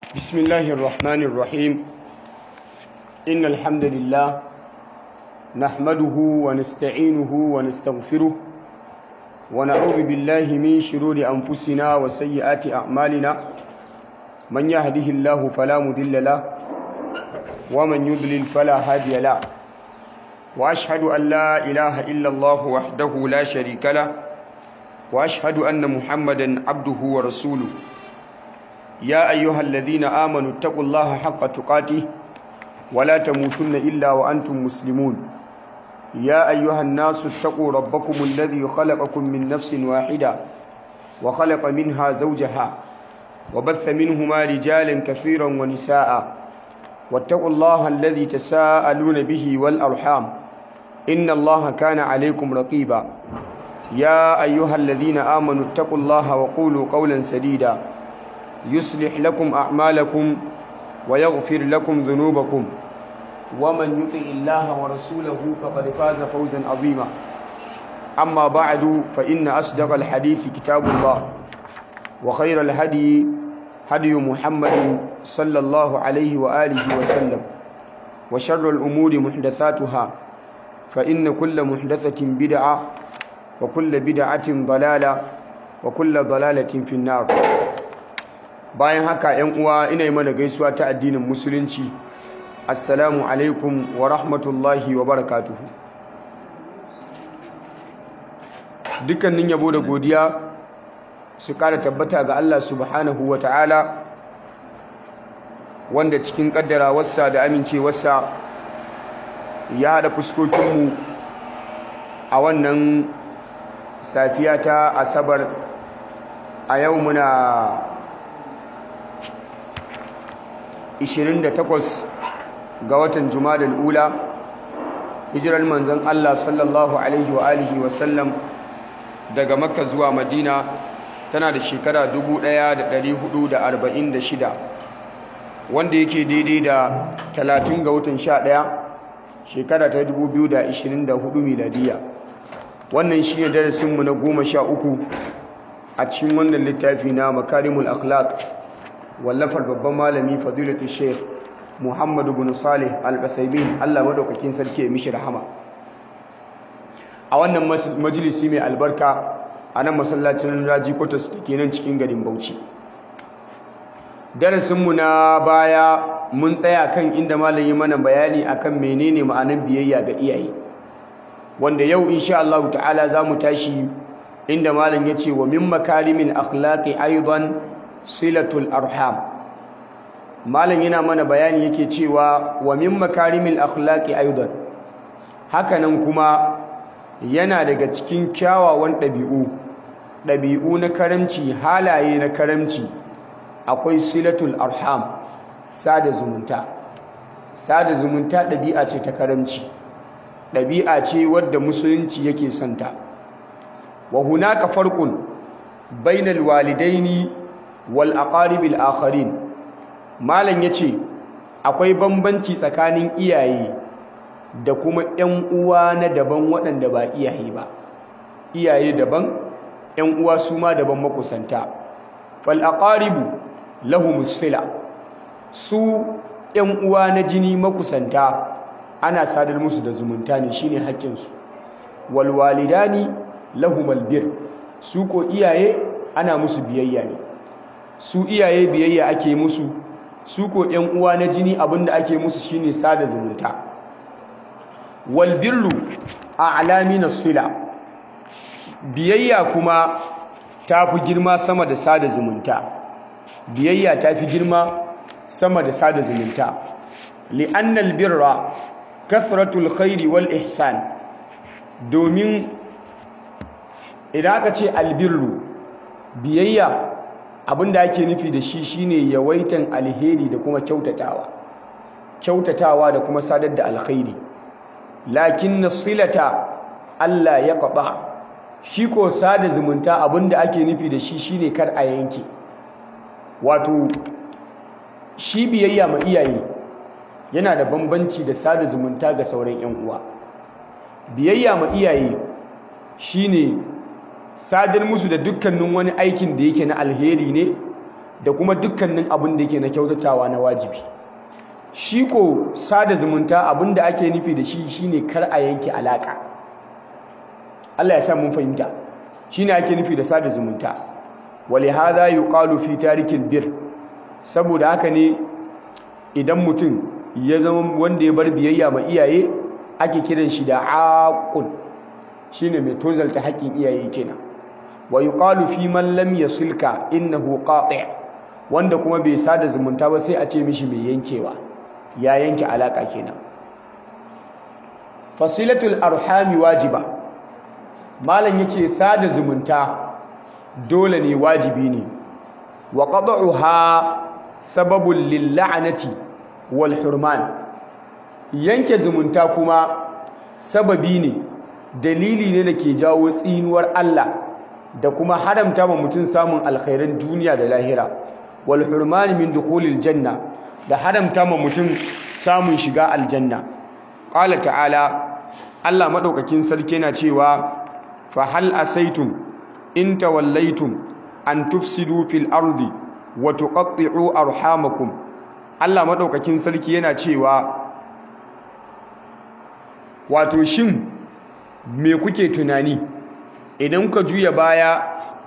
بسم الله الرحمن الرحيم إن الحمد لله نحمده ونستعينه ونستغفره ونعوذ بالله من شرور أنفسنا وسيئات أعمالنا من يهده الله فلا مضل له ومن يضلل فلا هادي له وأشهد أن لا إله إلا الله وحده لا شريك له وأشهد أن محمدا عبده ورسوله يا أيها الذين آمنوا اتقوا الله حق تقاته ولا تموتن إلا وأنتم مسلمون يا أيها الناس اتقوا ربكم الذي خلقكم من نفس واحدة وخلق منها زوجها وبث منهما رجالا كثيرا ونساء واتقوا الله الذي تساءلون به والأرحام إن الله كان عليكم رقيبا يا أيها الذين آمنوا اتقوا الله وقولوا قولا سديدا يصلح لكم أعمالكم ويغفر لكم ذنوبكم ومن يطع الله ورسوله فقد فاز فوزا عظيما أما بعد فإن أصدق الحديث كتاب الله وخير الهدي هدي محمد صلى الله عليه وآله وسلم وشر الأمور محدثاتها فإن كل محدثة بدعة وكل بدعة ضلالة وكل ضلالة في النار bayan haka ‘yan uwa ina yi mana gaisuwa ta addinin musulunci assalamu alaikum wa rahmatullahi wa barakatuhu dukkanin yabo da godiya su kara tabbata ga Allah subhanahu wa ta'ala wanda cikin kaddara wasa da amincewarsa ya haɗa fuskokinmu a wannan safiya ta asabar a yau muna 28 ga watan Jumadal Ula hijirar manzon Allah sallallahu alaihi wa alihi wa sallam daga Makka zuwa Madina tana da shekara 1446 wanda yake daidai da 30 ga watan 11 shekara ta 2024 miladiya wannan shine darasin mu na 13 a cikin wannan littafi na Makarimul Akhlaq wallafar babban malami fadilatu sheikh muhammadu bin salih al-uthaymin Allah madaukakin sarki ya mishi rahama a wannan majalisi mai albarka a nan masallacin raji kotas da ke nan cikin garin bauchi darasinmu na baya mun tsaya kan inda malami mana bayani akan menene ma'anar biyayya ga iyaye wanda yau insha Allah ta'ala za mu tashi inda malam ya ce wa min makarimin akhlaqi aidan silatul arham malam yana mana bayani yake cewa wa min makarimil akhlaqi aidan hakanan kuma yana daga cikin kyawawan ɗabi'u ɗabi'u na karamci halaye na karamci akwai silatul arham sada zumunta sada zumunta ɗabi'a ce ta karamci ɗabi'a ce wadda musulunci yake santa wa hunaka farqun bainal walidaini wal aqaribil akharin malam yace akwai bambanci tsakanin iyaye da kuma ƴan uwa na daban waɗanda ba iyaye ba iyaye daban ƴan uwa su ma daban makusanta fal aqaribu lahumus sila su ƴan uwa na jini makusanta ana sadar musu da zumunta ne shine haƙƙin su wal walidani lahumal bir su ko iyaye ana musu biyayya ne su iyaye biyayya ake musu su ko ƴan uwa na jini abinda ake musu shine sada zumunta wal birru a'lamin as-sila biyayya kuma tafi girma sama da sada zumunta biyayya tafi girma sama da sada zumunta li'anna al-birra kathratul khairi wal ihsan domin idan aka ce albirru biyayya abinda ake nufi da shi shine yawaitan alheri da kuma kyautatawa kyautatawa da kuma sadar da alkhairi lakin nasilata Allah ya qada shi ko sada zumunta abinda ake nufi da shi shine kar a yanke wato shi biyayya ma iyaye yana da bambanci da sada zumunta ga sauran yan uwa biyayya ma iyaye shine sadar musu da dukkanin wani aikin da yake na alheri ne da kuma dukkanin abin da yake na kyautatawa na wajibi shi ko sada zumunta abin da ake nufi da shi shine kar a yanke alaka Allah ya sa mun fahimta shine ake nufi da sada zumunta ولهذا يقال في تارك البر saboda haka ne idan mutum ya zama wanda ya bar biyayya ma iyaye ake kiran shi da aqul shine mai tozalta haƙƙin iyaye kenan wa yuqalu fi man lam yasilka innahu qati' wanda kuma bai sada zumunta ba sai a ce mishi mai yankewa ya yanke alaka kenan fasilatul arhami wajiba malam yace sada zumunta dole ne wajibi ne wa qad'uha sababun lil la'nati wal hurman yanke zumunta kuma sababi ne dalili ne da ke jawo tsinuwar Allah da kuma haramta ma mutum samun alkhairan duniya da lahira wal hurman min dukhulil janna da haramta ma mutum samun shiga aljanna qala ta'ala Allah madaukakin sarki yana cewa fa hal asaitum in tawallaitum an tufsidu fil ardi wa tuqatti'u arhamakum Allah madaukakin sarki yana cewa wato shin me kuke tunani idan ka juya baya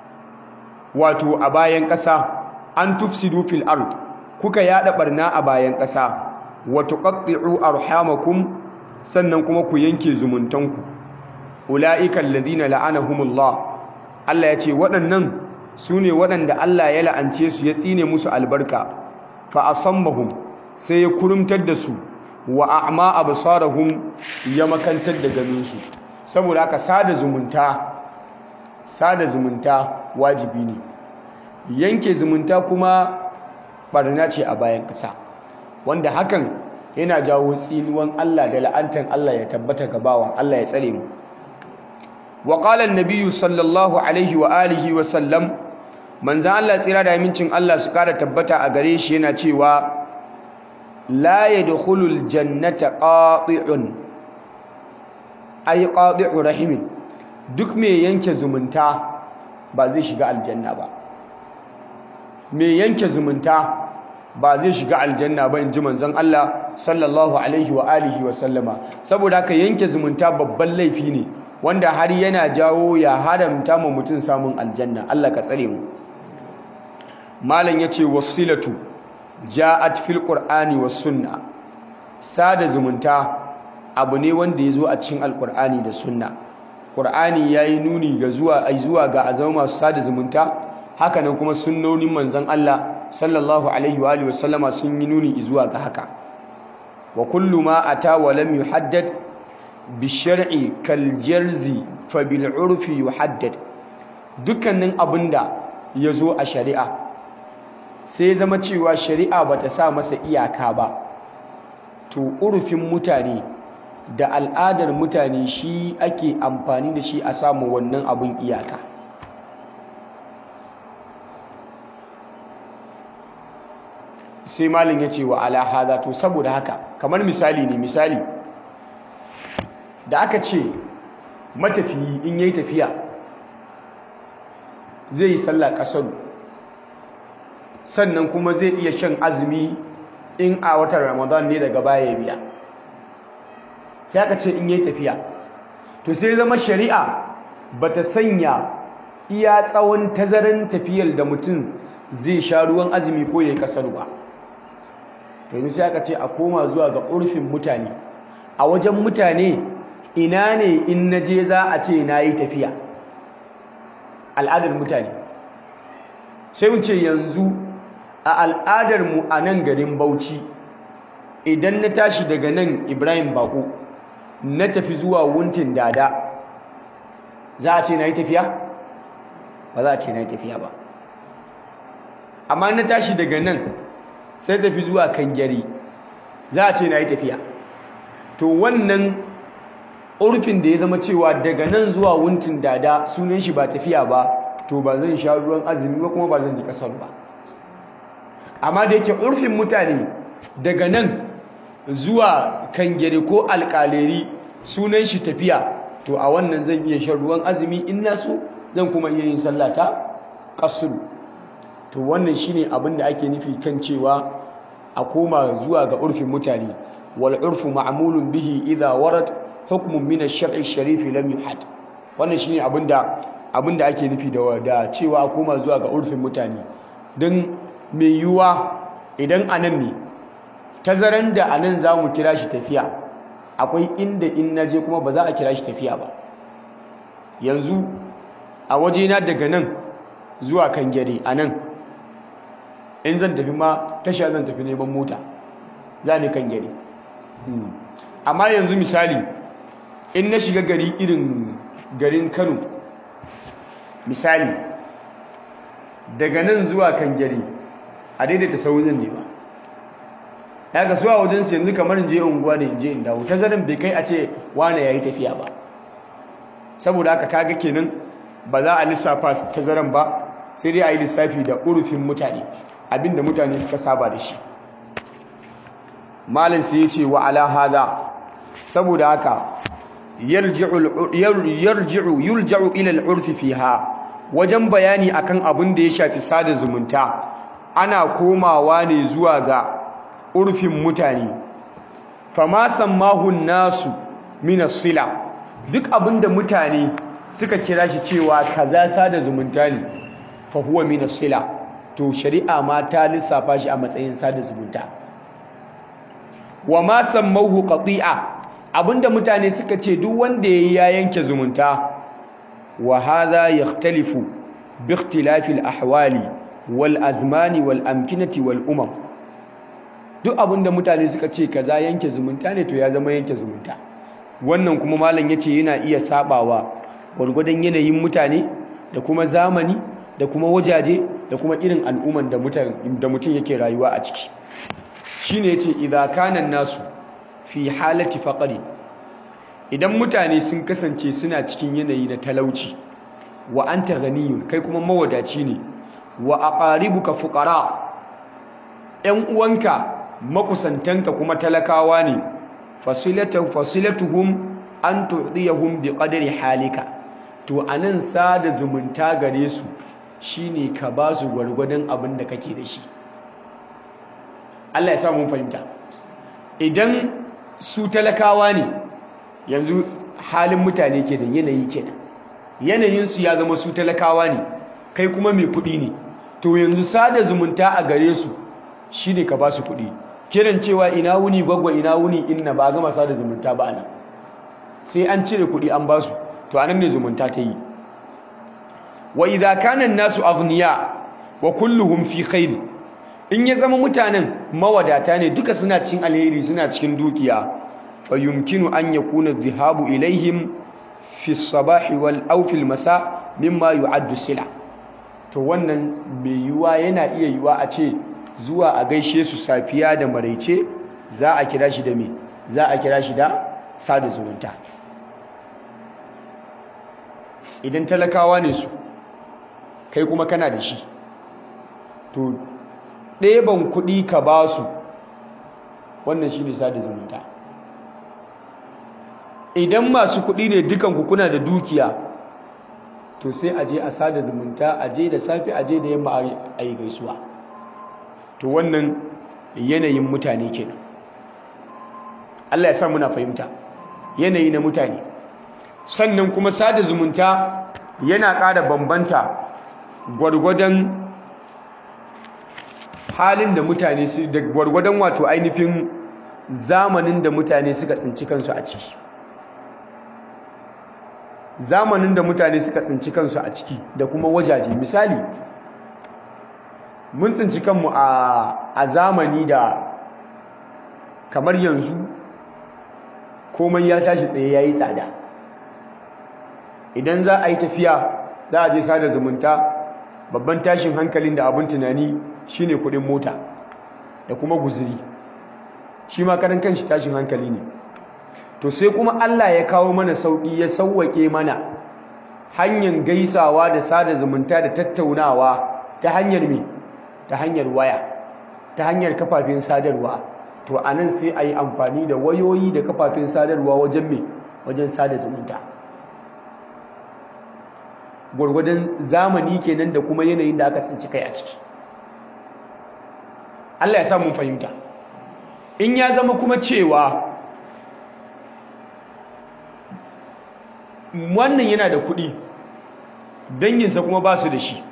wato a bayan ƙasa an tufsidu fil ard kuka yada barna a bayan ƙasa wa tuqatti'u arhamakum sannan kuma ku yanke zumuntanku ulaika alladhina la'anahumullah Allah ya ce waɗannan su ne waɗanda Allah ya la'ance su ya tsine musu albarka fa asammahum sai ya kurumtar da su wa a'ma absarahum ya makantar da ganinsu saboda haka sada zumunta sada zumunta wajibi ne yanke zumunta kuma barna ce a bayan ƙasa wanda hakan yana jawo tsinuwan Allah da la'antan Allah ya tabbata gabawa Allah ya tsare mu wa qala an-nabiy sallallahu alaihi wa alihi wa sallam manzan Allah tsira da amincin Allah su kara tabbata a gare shi yana cewa la yadkhulul jannata qati'un ay qati'u rahimin duk mai yanke zumunta ba zai shiga aljanna ba mai yanke zumunta ba zai shiga aljanna ba inji manzon Allah sallallahu alaihi wa alihi wa sallama saboda haka yanke zumunta babban laifi ne wanda har yana jawo ya haramta ma mutum samun aljanna Allah ka tsare mu malam yace wasilatu ja'at fil qur'ani was sunna sada zumunta abu ne wanda yazo a cikin alqur'ani da sunna qur'ani yayi nuni ga zuwa ai zuwa ga azama masu sada zumunta hakanan kuma sunnonin manzon Allah sallallahu alaihi wa alihi wasallama sun yi nuni zuwa ga haka wa kullu ma ata wa lam yuhaddad bi shar'i kal jarzi fa bil urfi yuhaddad dukkanin abinda yazo a shari'a sai zama cewa shari'a bata sa masa iyaka ba to urfin mutane da al'adar mutane shi ake amfani da shi a samu wannan abun iyaka sai malin ya ce wa ala hada to saboda haka kamar misali ne misali da aka ce matafiyi in yayi tafiya zai yi sallah kasar sannan kuma zai iya shan azumi in a watan ramadan ne daga baya biya sai aka ce in yayi tafiya to sai zama shari'a bata sanya iya tsawon tazaran tafiyar da mutum zai sha ruwan azumi ko yayi kasar ba yanzu sai aka ce a koma zuwa ga urfin mutane a wajen mutane ina ne in naje za a ce na yi tafiya al'adar mutane sai mu ce yanzu a al'adar mu a nan garin bauchi idan na tashi daga nan ibrahim bako na tafi zuwa wuntin dada za a ce na yi tafiya ba za a ce na yi tafiya ba amma na tashi daga nan sai tafi zuwa kan gyari za a ce na yi tafiya to wannan urfin da ya zama cewa daga nan zuwa wuntin dada sunan shi ba tafiya ba to ba zan sha ruwan azumi ba kuma ba zan yi kasar ba amma da yake urfin mutane daga nan zuwa kan gyari ko alƙaleri sunan shi tafiya to a wannan zan iya shan ruwan azumi in na so zan kuma iya yin sallata kasuru to wannan shine abin da ake nufi kan cewa a koma zuwa ga urfin mutane wal urfu ma'mulun bihi idha warad hukmun min ash-shar'i ash-sharif lam yuhad wannan shine abin da abin da ake nufi da da cewa a koma zuwa ga urfin mutane don mai yiwuwa idan anan ne tazaran da anan zamu kira shi tafiya akwai inda in naje kuma ba za a kira shi tafiya ba yanzu a wajena daga nan zuwa kangare a nan in zan tafi ma tasha zan tafi neman mota za ni kangare amma yanzu misali in na shiga gari irin garin kano misali daga nan zuwa kangare a daidaita saurin ne ba ya ga suwa wajensu yanzu kamar in je unguwa ne in je in dawo tazarin bai kai a ce wane ya yi tafiya ba saboda haka kaga kenan ba za a lissafa tazaran ba sai dai a yi lissafi da urufin mutane abinda mutane suka saba da shi malin sai ya ce wa ala hada saboda haka yarji'u yulja'u ila al-urfi fiha wajen bayani akan abin da ya shafi sada zumunta ana komawa ne zuwa ga urfin mutane fama sammahu nasu min as-sila duk abin da mutane suka kira shi cewa kaza sada zumunta ne fa huwa min as-sila to shari'a ma ta lissafa shi a matsayin sada zumunta wa ma sammahu qati'a abinda mutane suka ce duk wanda yayi ya yanke zumunta wa hadha yakhtalifu bi ikhtilafi al-ahwali wal azmani wal amkinati wal umam duk abinda mutane suka ce kaza yanke zumunta ne to ya zama yanke zumunta wannan kuma malam yace yana iya sabawa gwargwadon yanayin mutane da kuma zamani da kuma wajaje da kuma irin al'umman da mutum yake rayuwa a ciki shine yace idza kana nasu fi halati faqri idan mutane sun kasance suna cikin yanayi na talauci wa anta ghaniyun kai kuma mawadaci ne wa aqaribuka fuqara ɗan uwanka makusantanka kuma talakawa ne fasilatu fasilatuhum an tu'diyahum biqadri halika to anan sada zumunta gare su shine ka ba su gwargwadon abin da kake da shi Allah ya sa mun fahimta idan su talakawa ne yanzu halin mutane ke da yanayi kenan yanayin su ya zama su talakawa ne kai kuma mai kuɗi ne to yanzu sada zumunta a gare su shine ka ba su kuɗi kiran cewa ina wuni gwagwa ina wuni inna ba gama sada zumunta ba ana sai an cire kuɗi an ba su to anan ne zumunta ta yi wa idza kana an-nasu aghniya wa kulluhum fi khair in ya zama mutanen mawadata ne duka suna cikin alheri suna cikin dukiya fa yumkinu an yakuna dhihabu ilaihim fi as-sabah wal aw fi al-masa mimma yu'addu sila to wannan mai yuwa yana iya yuwa a ce zuwa a gaishe su safiya da maraice za a kira shi da me za a kira shi da sada zumunta idan talakawa ne su kai kuma kana da shi to ɗeban kuɗi ka ba su wannan shi ne sada zumunta idan masu kuɗi ne dukanku kuna da dukiya to sai a je a sada zumunta a je da safe a je da yamma a yi gaisuwa to wannan yanayin mutane kenan Allah ya sa muna fahimta yanayi na mutane sannan kuma sada zumunta yana ƙara bambanta gwargwadon halin da mutane su da gwargwadon wato ainihin zamanin da mutane suka tsinci kansu a ciki zamanin da mutane suka tsinci kansu a ciki da kuma wajaje misali mun tsinci kanmu a zamani da kamar yanzu komai ya tashi tsaye ya yi tsada idan za a yi tafiya za a je sada zumunta babban tashin hankalin da abin tunani shine kudin mota da kuma guziri shi ma karan kanshi tashin hankali ne to sai kuma Allah ya kawo mana sauki ya sauwake mana hanyar gaisawa da sada zumunta da tattaunawa ta hanyar me ta hanyar waya ta hanyar kafafen sadarwa to anan sai a yi amfani da wayoyi da kafafen sadarwa wajen me wajen sada zumunta gwargwadon zamani kenan da kuma yanayin da aka tsinci kai a ciki Allah ya sa mun fahimta in ya zama kuma cewa wannan yana da kuɗi danginsa kuma ba su da shi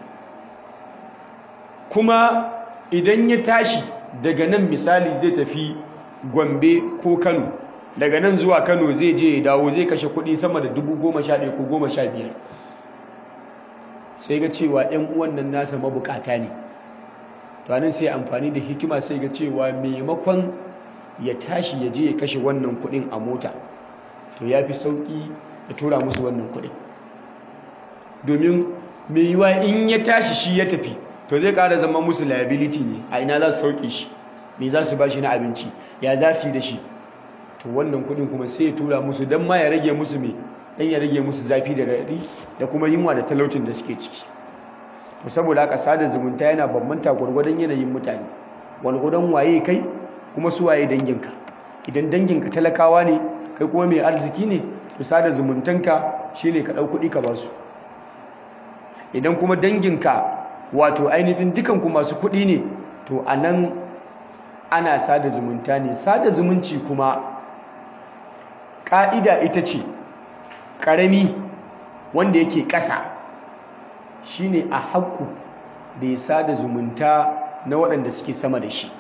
kuma idan ya tashi daga nan misali zai tafi gombe ko kano daga nan zuwa kano zai je ya dawo zai kashe kuɗi sama da dubu goma sha ɗaya ko goma sha biyar sai ga cewa 'yan uwan nan nasa mabukata ne to anan sai amfani da hikima sai ga cewa maimakon ya tashi ya je ya kashe wannan kuɗin a mota to ya fi sauƙi ya tura musu wannan kuɗin domin mai yiwa in ya tashi shi ya tafi to zai ƙara zama musu liability ne a ina za su sauƙi shi me za su ba shi na abinci ya za su yi da shi to wannan kuɗin kuma sai ya tura musu don ma ya rage musu mai dan ya rage musu zafi da raɗi da kuma yunwa da talautin da suke ciki to saboda haka sada zumunta yana bambanta gwargwadon yanayin mutane gwargwadon waye kai kuma su waye danginka idan danginka talakawa ne kai kuma mai arziki ne to sada zumuntanka shine ka ɗau kuɗi ka ba su idan kuma danginka wato ainihin dukanku masu kuɗi ne to a nan ana sada zumunta ne sada zumunci kuma ƙa'ida ita ce ƙarami wanda yake ƙasa shine a haƙƙu da ya sada zumunta na waɗanda suke sama da shi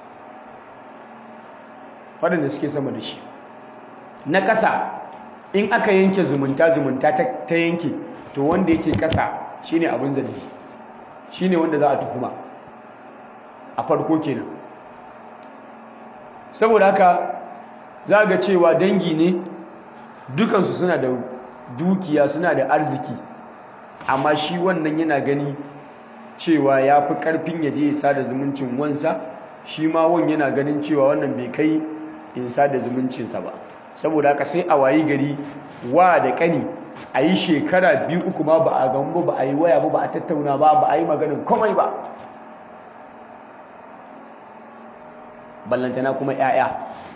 waɗanda suke sama da shi na ƙasa in aka yanke zumunta zumunta ta yanke to wanda yake ƙasa shine abin zargi shine wanda za a tuhuma a farko kenan saboda haka za ga cewa dangi ne dukansu suna da dukiya suna da arziki amma shi wannan yana gani cewa ya fi ƙarfin ya je ya sada zumuncin wansa shi ma wan yana ganin cewa wannan bai kai in sada zumuncinsa ba saboda haka sai a wayi gari wa da ƙani a yi shekara biyu uku ma ba a gamu ba a yi waya ba ba a tattauna ba ba a yi maganin komai ba ballantana kuma 'ya'ya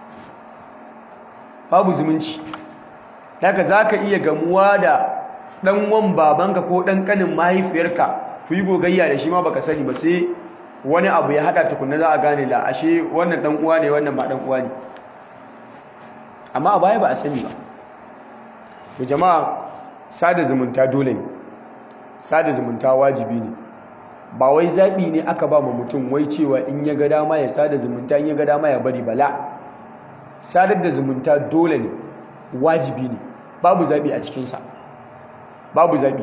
babu zumunci daga za ka iya gamuwa da ɗanwan babanka ko ɗan ƙanin mahaifiyarka ku yi gogayya da shi ma baka sani ba sai wani abu ya haɗa tukunna za a gane la ashe wannan ɗan uwa ne wannan ba ɗan uwa ne amma a baya ba a sani ba to jama'a sada zumunta dole ne sada zumunta wajibi ne ba wai zaɓi ne aka ba ma mutum wai cewa in ya ga dama ya sada zumunta in ya ga dama ya bari bala sadar da zumunta dole ne wajibi ne babu zaɓi a cikinsa babu zaɓi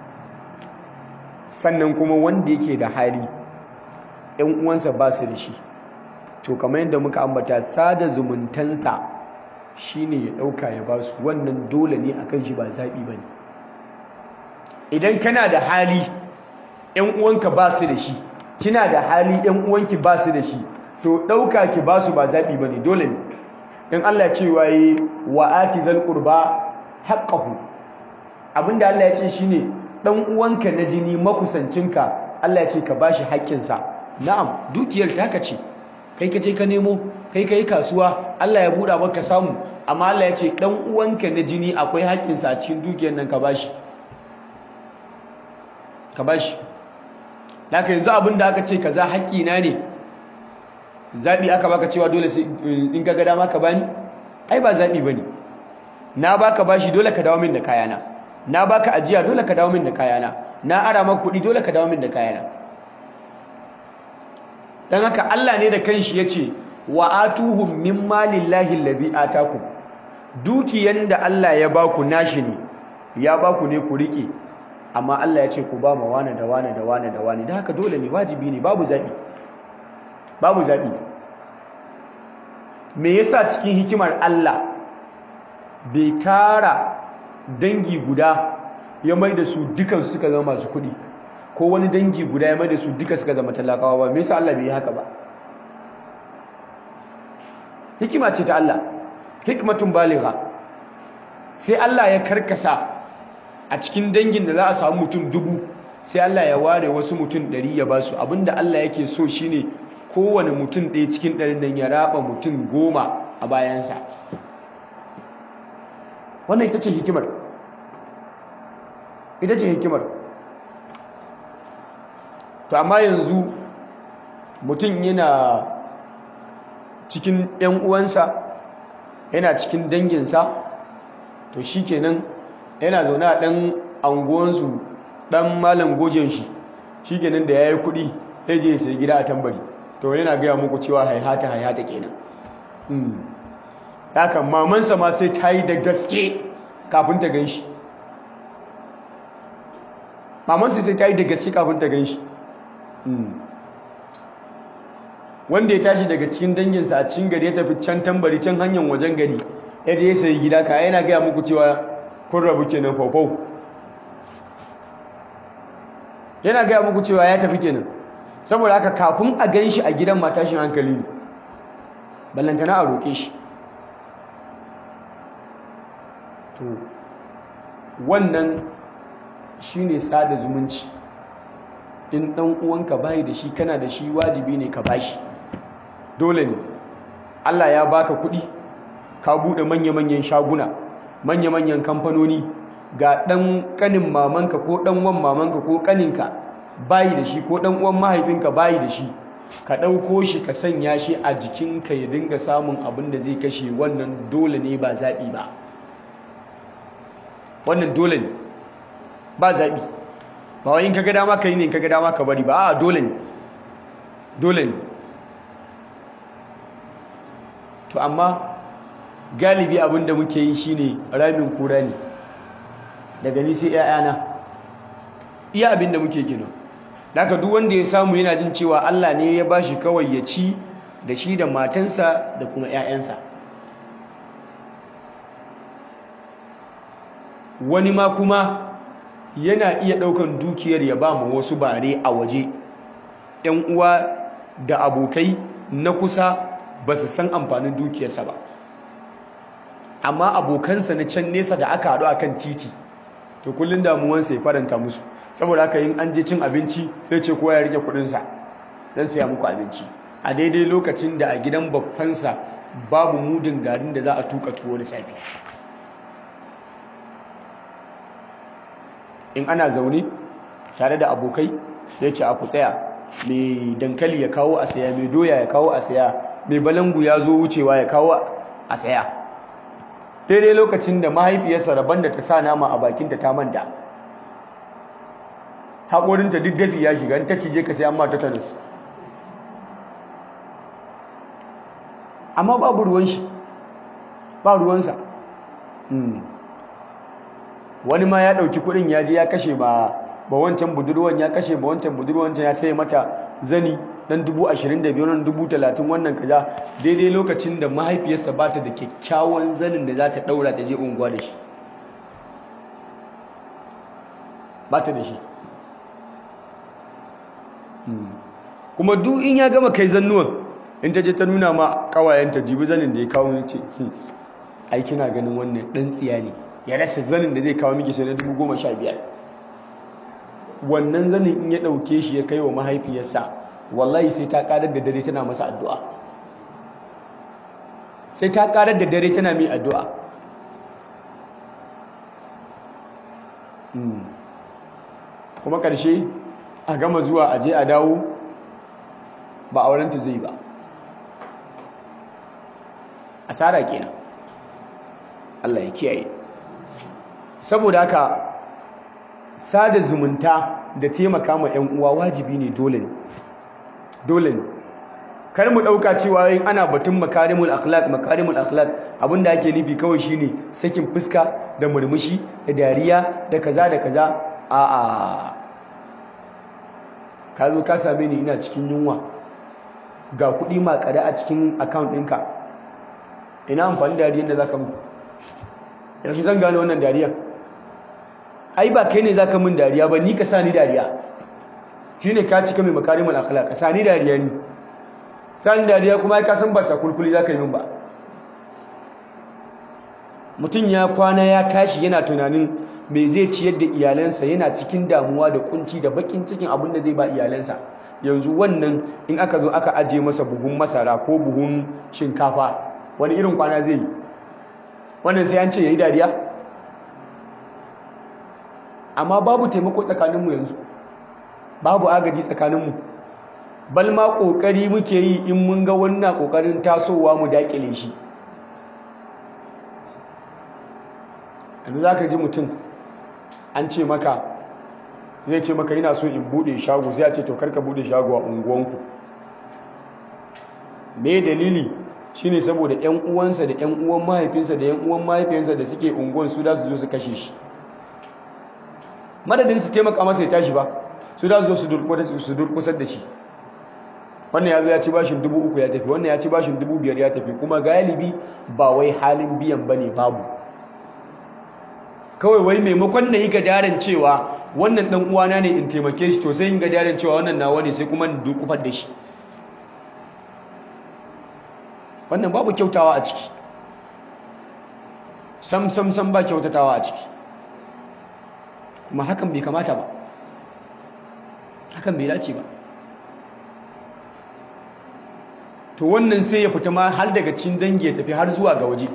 sannan kuma wanda yake da hali ‘yan uwansa ba su da shi to kamar yadda muka ambata sada zumuntansa shi ne ya ɗauka ya ba su wannan dole ne a kan shi ba zaɓi ba ne idan kana da hali ‘yan uwanka ba su da shi kina da hali ‘yan uwanki ba su da shi to ɗauka ki ba su ba zaɓi ba ne dole ne in Allah ce waye wa ati zal qurba haqqahu abinda Allah ya ce shine dan uwanka na jini makusancinka Allah ya ce ka bashi haƙƙinsa na'am dukiyar taka ce kai ka je ka nemo kai kai kasuwa Allah ya buɗa maka samu amma Allah ya ce dan uwanka na jini akwai haƙƙinsa a cikin dukiyar nan ka bashi ka bashi Laka yanzu abinda aka ce kaza haƙƙina ne zaɓi aka baka cewa dole sai in ka ga dama ka bani ai ba zaɓi bane na baka bashi dole ka dawo min da kayana na baka ajiya dole ka dawo min da kayana na ara maka kuɗi dole ka dawo min da kayana dan haka Allah ne da kanshi yace wa atuhum min malillahi allazi atakum dukiyan da Allah ya baku nashi ne ya baku ne ku rike amma Allah ya ce ku ba ma wani da wani da wani da wani da haka dole ne wajibi ne babu zaɓi babu zaɓi me yasa cikin hikimar Allah bai tara dangi guda ya mai da su dukan suka zama masu kuɗi ko wani dangi guda ya mai da su duka suka zama talakawa ba me yasa Allah bai yi haka ba hikima ce ta Allah hikmatun baligha sai Allah ya karkasa a cikin dangin da za a samu mutum dubu sai Allah ya ware wasu mutum ɗari ya ba su abinda Allah yake so shine kowane mutum ɗaya cikin ɗarin nan ya raba mutum goma a bayansa wannan ita ce hikimar ita ce hikimar to amma yanzu mutum yana cikin 'yan uwansa yana cikin danginsa to shi kenan yana zaune a ɗan anguwansu ɗan malam gojen shi shi kenan da ya yi kuɗi ya je sai gida a tambari to yana gaya muku cewa haihata haihata kenan haka mamansa ma sai ta yi da gaske kafin ta gan shi mamansa sai ta yi da gaske kafin ta gan shi wanda ya tashi daga cikin danginsa a cikin gari ya tafi can tambari can hanyar wajen gari ya je ya sayi gida ka yana gaya muku cewa kun rabu kenan faufau yana gaya muku cewa ya tafi kenan saboda haka kafin a gan shi a gidan matashin hankali ne ballantana a roƙe shi to wannan shine sada zumunci in ɗan uwanka bayi da shi kana da shi wajibi ne ka bashi dole ne Allah ya baka kuɗi ka buɗe manya-manyan shaguna manya-manyan kamfanoni ga ɗan ƙanin mamanka ko ɗan wan mamanka ko ƙaninka bayi da shi ko ɗan uwan mahaifinka bayi da shi ka ɗauko shi ka sanya shi a jikinka ya dinga samun abin da zai kashe wannan dole ne ba zaɓi ba wannan dole ne ba zaɓi ba wai in ka ga dama ka yi ne in ka ga dama ka bari ba a dole ne dole ne to amma galibi abin da muke yi shine ramin kura ne daga ni sai 'ya'yana iya abin da muke kenan daga duk wanda ya samu yana jin cewa Allah ne ya bashi kawai ya ci da shi da matansa da kuma 'ya'yansa wani ma kuma yana iya ɗaukan dukiyar ya ba mu wasu bare a waje ‘yan uwa da abokai na kusa ba su san amfanin dukiyarsa ba amma abokansa na can nesa da aka haɗu a kan titi to kullum damuwansa ya faranta musu saboda haka yin an je cin abinci sai ce kowa ya rike kuɗinsa don siya muku abinci a daidai lokacin da a gidan babbansa babu mudin garin da za a tuka tuwo da safe in ana zaune tare da abokai ya ce a ku tsaya mai dankali ya kawo a saya mai doya ya kawo a saya mai balangu ya zo wucewa ya kawo a saya daidai lokacin da mahaifiyarsa rabon da ta sa nama a bakinta ta manta haƙorinta duk dafi ya shiga ta cije ka sai an mata tanis amma babu ruwan shi ba ruwansa wani ma ya ɗauki kuɗin ya je ya kashe ba ba wancan budurwan ya kashe ba wancan budurwan ya sai mata zani dan dubu ashirin da biyar dubu talatin wannan kaza daidai lokacin da mahaifiyarsa ba ta da kyakkyawan zanin da za ta ɗaura ta je unguwa da shi ba ta da shi kuma duk in ya gama kai zannuwan in ta je ta nuna ma ƙawayenta jibi zanin da ya kawo ne ce ai kina ganin wannan ɗan tsiya ne ya rasa zanin da zai kawo miki sai na dubu goma sha biyar wannan zanin in ya ɗauke shi ya kai wa mahaifiyarsa wallahi sai ta ƙarar da dare tana masa addu'a sai ta ƙarar da dare tana mai addu'a kuma ƙarshe a gama zuwa a je a dawo ba aurenta zai ba asara kenan Allah ya kiyaye saboda haka sada zumunta da taimaka ma ƴan uwa wajibi ne dole ne dole ne kar mu dauka cewa yin ana batun makarimul akhlaq makarimul akhlaq abinda ake nufi kawai shine sakin fuska da murmushi da dariya da kaza da kaza a a ka zo ka same ni ina cikin yunwa ga kuɗi makare a cikin account ɗinka ina amfani da dariyar da zaka mu yanzu zan gane wannan dariya ai ba kai ne zaka min dariya ba ni ka sa ni dariya shine ka cika mai makarimul akhlaq ka sa ni dariya ni sani dariya kuma ai ka san ba cakulkuli zaka yi min ba mutum ya kwana ya tashi yana tunanin me zai ciyar da iyalansa yana cikin damuwa da kunci da bakin cikin abin da zai ba iyalansa yanzu wannan in aka zo aka aje masa buhun masara ko buhun shinkafa wani irin kwana zai yi wannan sai an ce ya yi dariya amma babu taimako tsakaninmu yanzu babu agaji tsakaninmu bal ma kokari muke yi in mun ga wannan kokarin tasowa mu dakile shi yanzu zaka ji mutum an ce maka zai ce maka ina so in bude shago sai ya ce to karka bude shago a unguwanku me dalili shine saboda ƴan uwansa da ƴan uwan mahaifinsa da ƴan uwan mahaifinsa da suke unguwan su da su zo su kashe shi madadin su taimaka masa ya tashi ba su da su zo su durkusar da shi wannan ya zo ya ci bashin dubu uku ya tafi wannan ya ci bashin dubu biyar ya tafi kuma galibi ba wai halin biyan bane babu kawai wai maimakon na yi gadaran cewa wannan dan uwana ne in taimake shi to sai yin gadaran cewa wannan nawa ne sai kuma in dukufar da shi wannan babu kyautawa a ciki sam sam sam ba kyautatawa a ciki kuma hakan bai kamata ba hakan bai dace ba to wannan sai ya fita ma har daga cikin dangi ya tafi har zuwa ga waje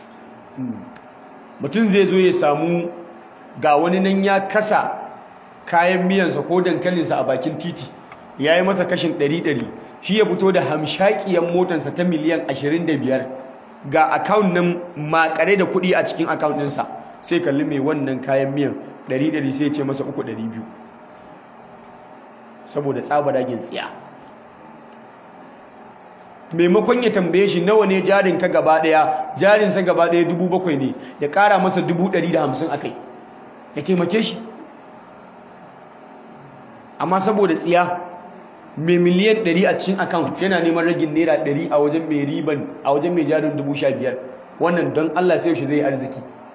mutum zai zo ya samu ga wani nan ya kasa kayan miyansa ko dankalinsa a bakin titi ya yi mata kashin ɗari-ɗari shi ya fito da hamshakiyan motarsa ta miliyan 25 ga akawun nan makare da kuɗi a cikin akawun ɗinsa sai kalli mai wannan kayan miyan 100 sai ce masa 300 saboda tsaba dagin tsiya maimakon ya tambaye shi nawa ne jarin ka gaba daya jarinsa gaba daya 7,000 ne ya kara masa 150 a kai ya taimake shi amma saboda tsiya mai miliyan 100 a cikin account yana neman ragin naira 100 a wajen mai riban a wajen mai jarin 15,000 wannan don Allah sai shi zai arziki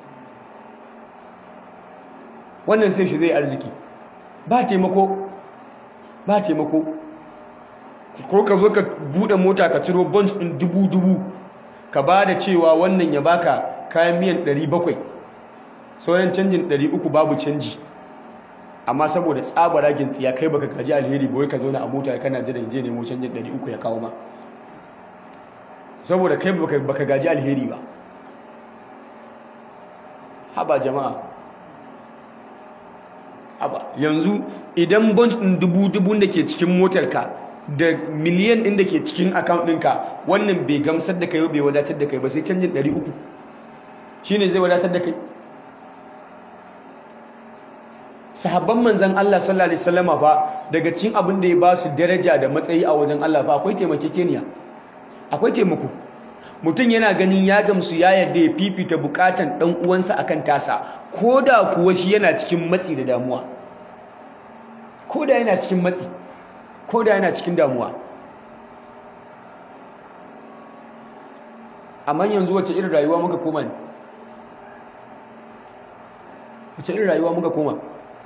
wannan sai shi zai arziki ba taimako ba taimako ko ka zo ka bude mota ka ciro bunch din dubu-dubu ka ba da cewa wannan ya baka kayan miyan 700 sauran canjin 300 babu canji amma saboda tsabaragin tsiya kai baka gaji alheri ba wai ka zauna a mota kana jiran je nemo canjin 300 ya kawo ma saboda kai baka gaji alheri ba haba jama'a haba yanzu idan bunch din dubu-dubun da ke cikin motarka da miliyan ɗin da ke cikin account ɗinka wannan bai gamsar da kai bai wadatar da kai ba sai canjin 300 shine zai wadatar da kai sahabban manzan Allah sallallahu alaihi wasallama fa daga cikin abin da ya ba su daraja da matsayi a wajen Allah fa akwai taimakekeniya akwai taimako mutum yana ganin ya gamsu ya yarda ya fifita bukatan dan uwansa akan tasa koda kuwa shi yana cikin matsi da damuwa koda yana cikin matsi koda yana cikin damuwa amma yanzu wace irin rayuwa muka koma ne wace irin rayuwa muka koma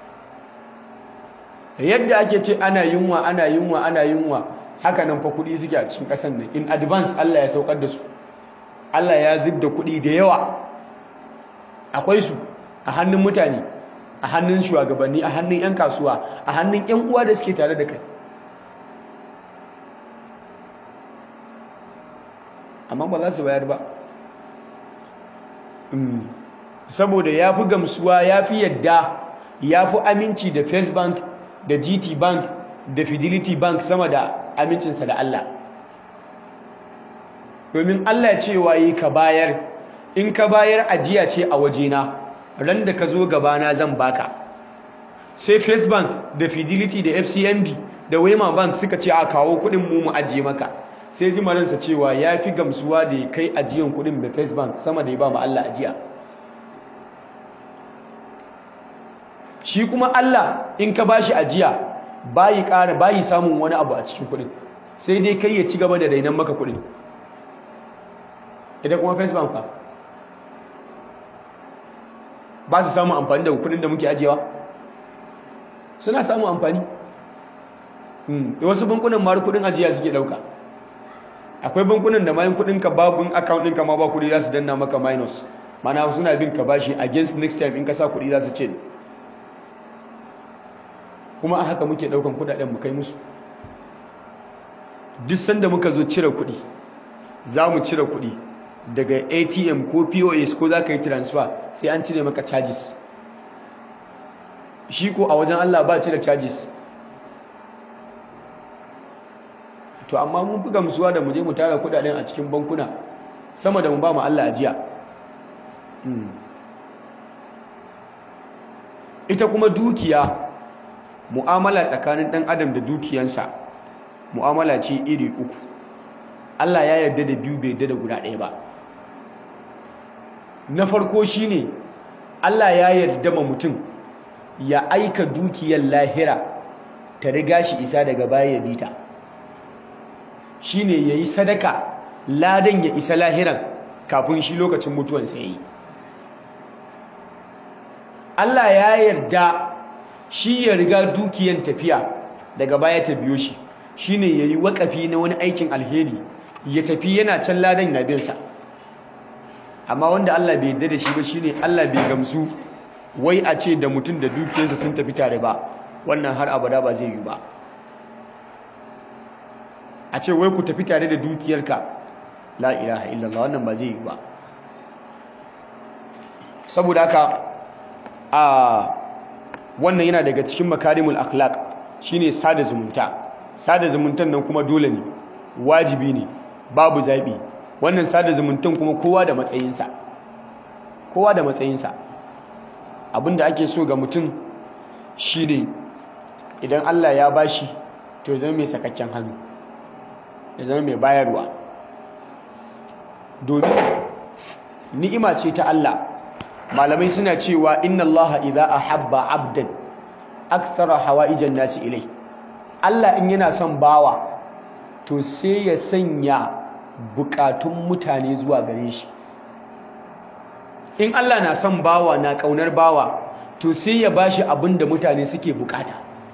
yadda ake ce ana yunwa ana yunwa ana yunwa haka nan fa kuɗi suke a cikin ƙasar nan in advance Allah ya saukar da su Allah ya zub da kuɗi da yawa akwai su a hannun mutane a hannun shugabanni a hannun 'yan kasuwa a hannun 'yan uwa da suke tare da kai amma ba za su bayar ba saboda ya fi gamsuwa ya fi yadda ya fi aminci da first bank da gt bank da fidelity bank sama da amincinsa da Allah domin Allah cewa yi ka bayar in ka bayar ajiya ce a wajena ran da ka zo gabana zan baka sai first bank da fidelity da fcmb da wema bank suka ce a kawo kudin mu mu ajiye maka sai ji maransa cewa ya fi gamsuwa da ya kai ajiyan kudin da first bank sama da ya ba mu Allah ajiya shi kuma Allah in ka bashi ajiya bayi ƙara bayi samun wani abu a cikin kuɗin sai dai kai ya ci gaba da rainan maka kuɗin idan kuma first bank fa ba su samun amfani da kuɗin da muke ajiyewa suna samun amfani da wasu bankunan mara kuɗin ajiya suke ɗauka akwai bankunan da mayan kuɗin ka babu account ɗinka ma ba kuɗi za su danna maka minus mana suna bin ka bashi against next time in ka sa kuɗi za su ce kuma a haka muke daukan kudaden mu kai musu duk sanda muka zo cire kudi za mu cire kudi daga atm ko pos ko za ka yi transfer sai an cire maka charges shi ko a wajen allah ba cire charges to amma mun fi gamsuwa da mu je mu tara kudaden a cikin bankuna sama da mu ba mu Allah ajiya ita kuma dukiya mu'amala tsakanin dan adam da dukiyansa mu'amala ce iri uku Allah ya yarda da biyu bai yarda da guda ɗaya ba na farko shine Allah ya yarda ma mutum ya aika dukiyar lahira ta riga shi isa daga baya ya bita shine yayi sadaka ladan ya isa lahiran kafin shi lokacin mutuwansa yayi Allah ya yarda shi ya riga dukiyan tafiya daga baya ta biyo shi shine yayi wakafi na wani aikin alheri ya tafi yana can ladan na bin sa amma wanda Allah bai yarda da shi ba shine Allah bai gamsu wai a ce da mutum da dukiyarsa sun tafi tare ba wannan har abada ba zai yi ba a ce wai ku tafi tare da dukiyarka la ilaha illallah wannan ba zai yi ba saboda haka a wannan yana daga cikin makarimul akhlaq shine sada zumunta sada zumuntan nan kuma dole ne wajibi ne babu zabi wannan sada zumuntan kuma kowa da matsayinsa kowa da matsayinsa abinda ake so ga mutum shine idan Allah ya bashi to zama mai sakakken hannu ya zama mai bayarwa domin ni'ima ce ta Allah malamai suna cewa inna Allah idza ahabba abdan akthara hawaijan nasi ilai Allah in yana son bawa to sai ya sanya bukatun mutane zuwa gare shi in Allah na son bawa na kaunar bawa to sai ya bashi abin da mutane suke bukata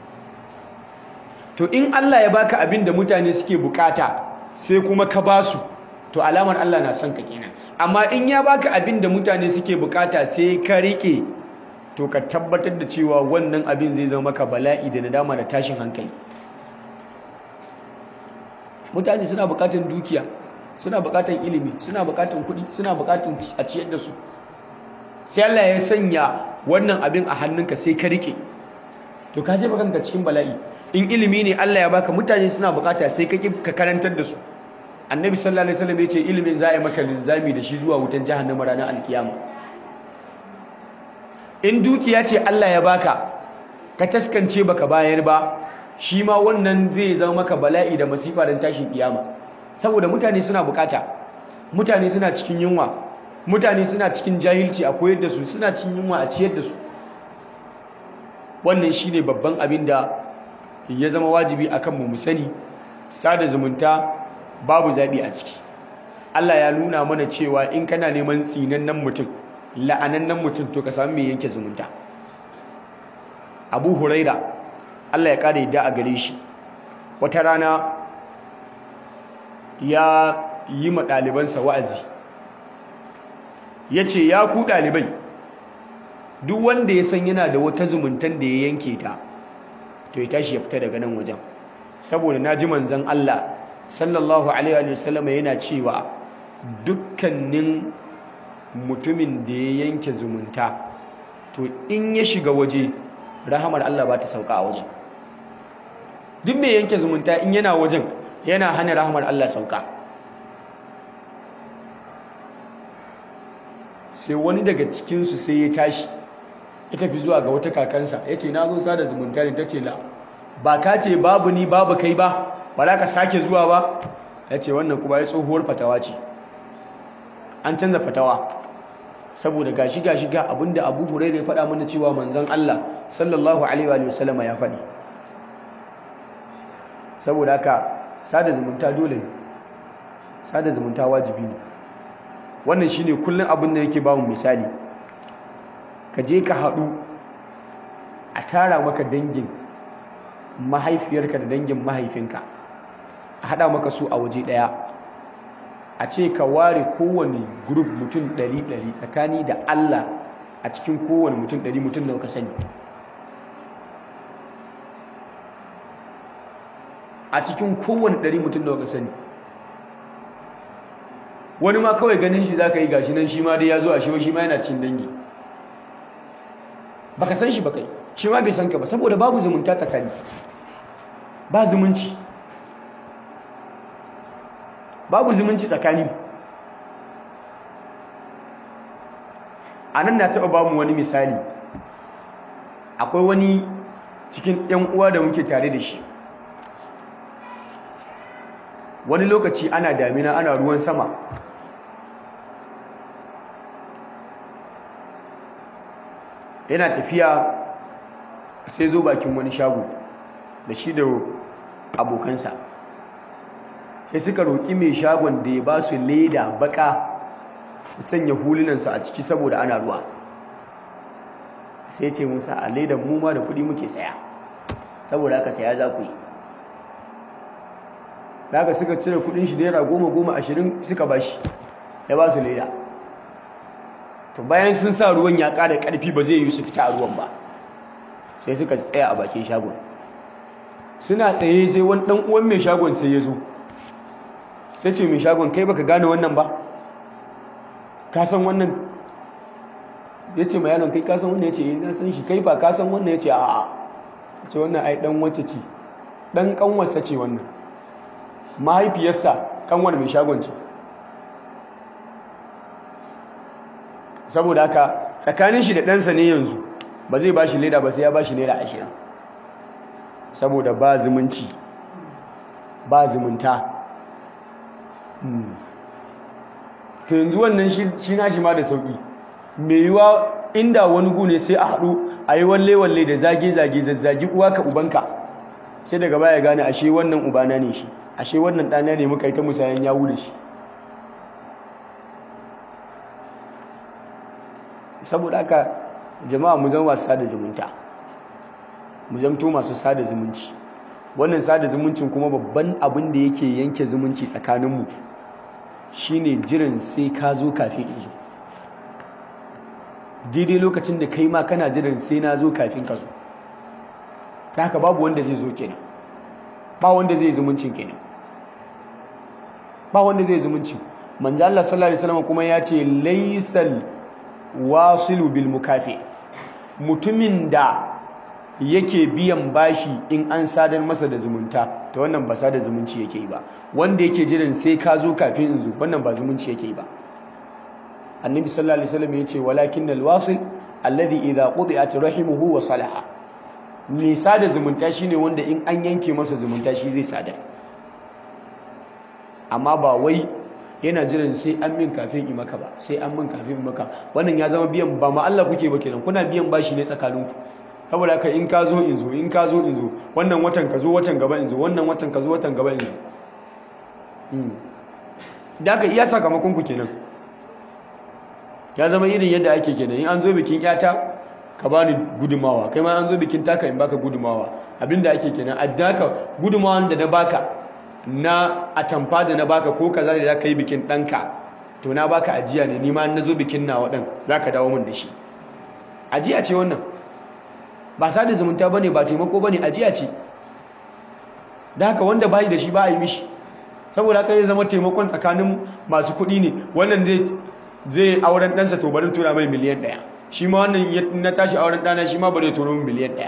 to in Allah ya baka abin da mutane suke bukata sai kuma ka basu to alamar Allah na son ka kenan amma in ya baka abin da mutane suke bukata sai ka rike to ka tabbatar da cewa wannan abin zai zama maka bala'i da nadama da tashin hankali mutane suna bukatan dukiya suna bukatan ilimi suna bukatan kuɗi suna bukatan a ciyar da su sai Allah ya sanya wannan abin a hannunka sai ka rike to ka je kanka cikin bala'i in ilimi ne Allah ya baka mutane suna bukata sai ka ka karantar da su annabi sallallahu alaihi wasallam yace ilimin za a yi maka linzami da shi zuwa wutan jahannama ranar alkiyama in dukiya ce Allah ya baka ka taskance baka bayar ba shi ma wannan zai zama maka bala'i da masifa don tashin kiyama saboda mutane suna bukata mutane suna cikin yunwa mutane suna cikin jahilci a koyar da su suna cikin yunwa a ciyar da su wannan shine babban abin da ya zama wajibi akan mu mu sani sada zumunta babu zabi a ciki Allah ya nuna mana cewa in kana neman tsinannen mutum la'anannen mutum to ka samu mai yanke zumunta Abu Huraira Allah ya kada yadda a gare shi wata rana ya yi ma ɗalibansa wa'azi ya ce ya ku ɗalibai duk wanda ya san yana da wata zumuntan da ya yanke ta to ya tashi ya fita daga nan wajen saboda na ji manzan Allah sallallahu alaihi wasallam yana cewa dukkanin mutumin da ya yanke zumunta to in ya shiga waje rahamar Allah ba ta sauka a wajen duk mai yanke zumunta in yana wajen yana hana rahamar Allah sauka sai wani daga cikinsu sai ya tashi ya tafi zuwa ga wata kakansa ya ce na zo sada zumunta ne ta ce la ba ka ce babu ni babu kai ba ba za ka sake zuwa ba ya ce wannan kuma ya tsohuwar fatawa ce an canza fatawa saboda gashi gashi ga abinda abu hurairu ya faɗa mana cewa manzon Allah sallallahu alaihi wa sallama ya faɗi saboda haka sada zumunta dole ne sada zumunta wajibi ne wannan shine kullum abin da yake bamu misali ka je ka haɗu a tara maka dangin mahaifiyarka da dangin mahaifinka a haɗa maka su a waje ɗaya a ce ka ware kowane grup mutum ɗari ɗari tsakani da Allah a cikin kowane mutum ɗari mutum da ka sani a cikin kowane ɗari mutum da ka sani wani ma kawai ganin shi za ka yi gashi nan shi ma dai ya zo a shi shi ma yana cin dangi baka san shi ba kai shi ma bai san ka ba saboda babu zumunta tsakani ba zumunci babu zumunci tsakani a nan na taɓa bamu wani misali akwai wani cikin ‘yan uwa da muke tare da shi wani lokaci ana damina ana ruwan sama yana tafiya sai zo bakin wani shago da shi da abokansa sai suka roƙi mai shagon da ya ba su leda baka su sanya hulunansu a ciki saboda ana ruwa sai ce musa a ledan mu ma da kuɗi muke saya saboda aka saya za ku yi daga suka cire kuɗin shi naira goma goma ashirin suka ba shi ya ba su leda to bayan sun sa ruwan ya ƙara ƙarfi ba zai yi su fita a ruwan ba sai suka tsaya a bakin shagon suna tsaye sai wani ɗan uwan mai shagon sai ya zo sai ce mai shagon kai baka gane wannan ba ka san wannan ya ce ma yaron kai ka san wannan ya ce na san shi kai ba ka san wannan ya ce a'a ya ce wannan ai ɗan wacce ce ɗan ƙanwarsa ce wannan mahaifiyarsa ƙanwar mai shagon ce saboda haka tsakanin shi da ɗansa ne yanzu ba zai ba shi leda ba sai ya ba shi naira ashirin saboda ba zumunci ba zumunta to yanzu wannan shi na shi ma da sauƙi mai yiwa inda wani gune sai a haɗu a yi walle-walle da zage-zage zazzagi uwa ka ubanka sai daga baya gane ashe wannan ubana ne shi ashe wannan ɗana ne muka yi ta musayen yawu da shi saboda haka jama'a mu zama masu sada zumunta mu zamto masu sada zumunci wannan sada zumuncin kuma babban abin da yake yanke zumunci tsakaninmu shine jiran sai ka zo kafin in zo daidai lokacin da kai ma kana jiran sai na zo kafin ka zo haka babu wanda zai zo kenan ba wanda zai zumuncin kenan ba wanda zai zumunci manzo Allah sallallahu alaihi wasallam kuma ya ce laysal wasilu bil mukafi mutumin da yake biyan bashi in an sadar masa da zumunta ta wannan ba sada zumunci yake yi ba wanda yake jiran sai ka zo kafin in zo wannan ba zumunci yake yi ba annabi sallallahu alaihi wasallam yace walakin al wasil alladhi idha quti'at rahimuhu wa salaha mai sada zumunta shine wanda in an yanke masa zumunta shi zai sadar amma ba wai yana jiran sai an min kafin yi maka ba sai an min kafin maka wannan ya zama biyan ba ma Allah kuke ba kenan kuna biyan bashi ne tsakaninku saboda haka in ka zo in zo in ka zo in zo wannan watan ka zo watan gaba in zo wannan watan ka zo watan gaba in zo da aka iya sakamakon ku kenan ya zama irin yadda ake kenan in an zo bikin yata ka bani gudumawa kai ma an zo bikin taka in baka gudumawa abinda ake kenan addaka gudumawan da na baka na atamfa da na baka ko kaza da zaka yi bikin ɗanka to na baka ajiya ne ni ma na zo bikin nawa ɗan za ka dawo min da shi ajiya ce wannan ba sada zumunta bane ba taimako bane ajiya ce da haka wanda bayi da shi ba a yi mishi saboda haka ya zama taimakon tsakanin masu kuɗi ne wannan zai zai auren ɗansa to bari tura mai miliyan ɗaya shi ma wannan na tashi auren ɗana shi ma bari tura min miliyan ɗaya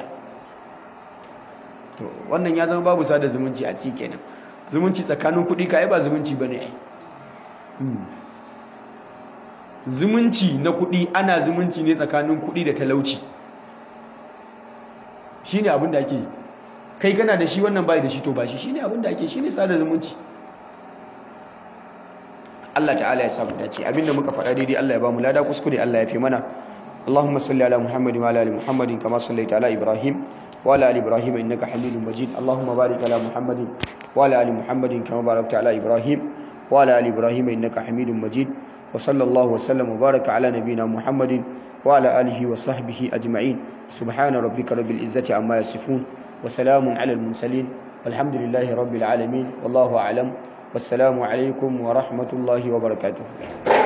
to wannan ya zama babu sada zumunci a ci kenan zumunci tsakanin kuɗi ka ba zumunci ba ne zumunci na kuɗi ana zumunci ne tsakanin kuɗi da talauci shi ne abin da ake yi kai kana da shi wannan bai da shi to ba shi shi ne abin da ake shi ne sada zumunci Allah ta'ala ya samu dace abinda muka faɗa daidai Allah ya ba mu lada kuskure Allah ya fi mana اللهم صل على محمد وعلى ال محمد كما صليت على ابراهيم وعلى ال ابراهيم انك حميد مجيد اللهم بارك على محمد وعلى ال محمد كما باركت على ابراهيم وعلى ال ابراهيم انك حميد مجيد وصلى الله وسلم وبارك على نبينا محمد وعلى اله وصحبه اجمعين سبحان ربك رب العزه عما يصفون وسلام على المرسلين والحمد لله رب العالمين والله اعلم والسلام عليكم ورحمه الله وبركاته